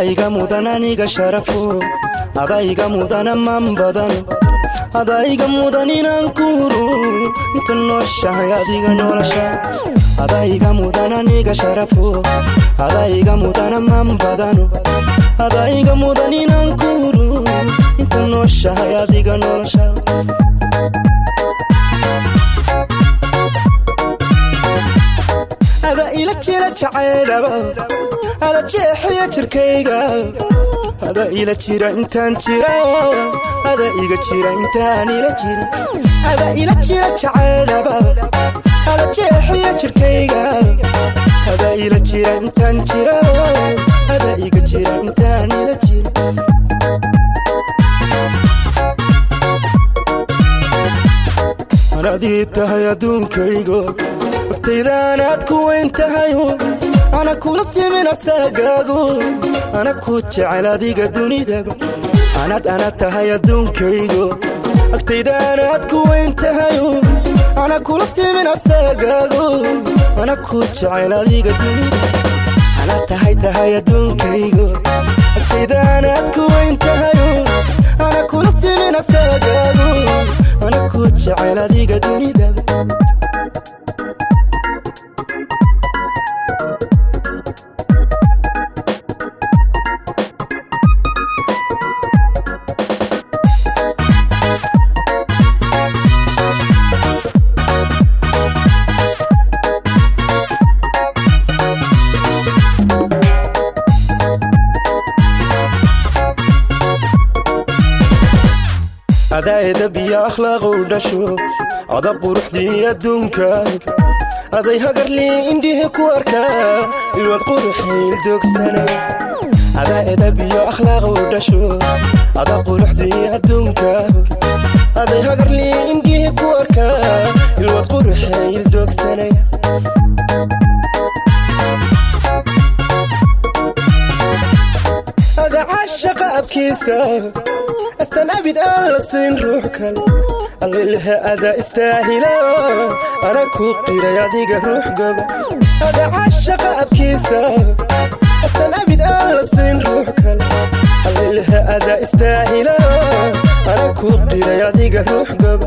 adayga mudan aniga sharafo adayga mudan ammaan badan adayga mudan inaan ku huro inta nooshahay adiga nolosha adayga mudan aniga sharafo adayga mudan ammaan badan adayga mudan inaan ku huro inta nooshahay adiga nolosha ada ila jira jacaylaba ada jeexaya jirkayga ada ila jira intaan jira ada iga jira intaan ila jira ada ila jira jacaylaba ada jeexaya jirkayga ada ila jira intaan jira ada iga jira intaan ila jira anadii tahay adduunkaygo waqtaydaanaad ku weyn tahay ana kula simin asaagaago ana ku jecel adiga dunidaba anad ana tahay adduunkaygo agtaydaanaad ku weyn tahay ana kula simin asaagaago ana ku jecel adiga dunida ana tahay tahay adduunkaygo agtaydaanaad ku weyn tahay ana kula simin asaagaago ana ku jecel adiga dunidaba adaa edab iyo akhlaaqu dhasho ada quruxdii adduunka aday hagarlii indhihi ku arkaa ilwad quruxiil dogsana adaa edab iyo akhlaaqu dhasho ada quruxdii adduunka aday hagarlii indhihi ku arkaa ilwad quruxiil dogsana ada caashaqa abkiisa astan abid aan la siin ruux kale allilhe ada istaahila ana ku qiray adiga ruux gaba ada caashaqa abkiisa astan abid aan la siin ruux kale allilhe ada istaahila ana ku qiray adiga ruux gaba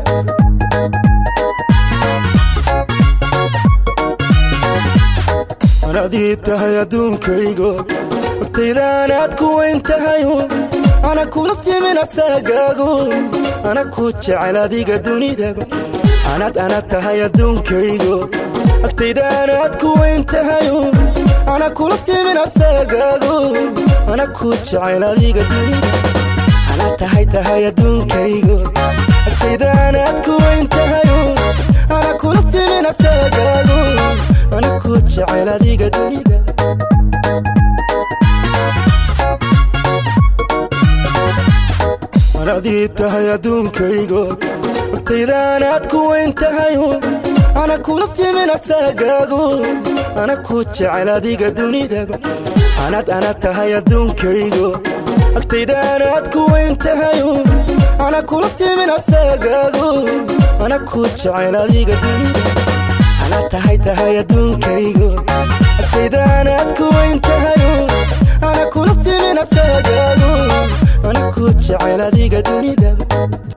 anadii tahay adduunkaygo waqtaydaanaad ku weyn tahay ana kula simin asaagaago ana ku jecel adiga dunidaba anad ana tahay adduunkaygo agtaydaanaad ku weyn tahay ana kula simin asaagaago ana ku jecel adiga dunida ana tahay tahay adduunkaygo agtaydaanaad ku weyn tahay ana kula simin asaagaago ana ku jecel adiga dunida anadii tahay adduunkaygo waqtaydaanaad ku weyn tahay ana kula simin asaagaago ana ku jecel adiga dunidaba anad ana tahay adduunkaygo agtaydaanaad ku weyn tahay ana kula simin asaagaago ana ku jecel adiga dunida ana tahay tahay adduunkaygo agtaydaanaad ku weyn tahay ana kula simin asaagaago ana ku jecel adiga dunidaba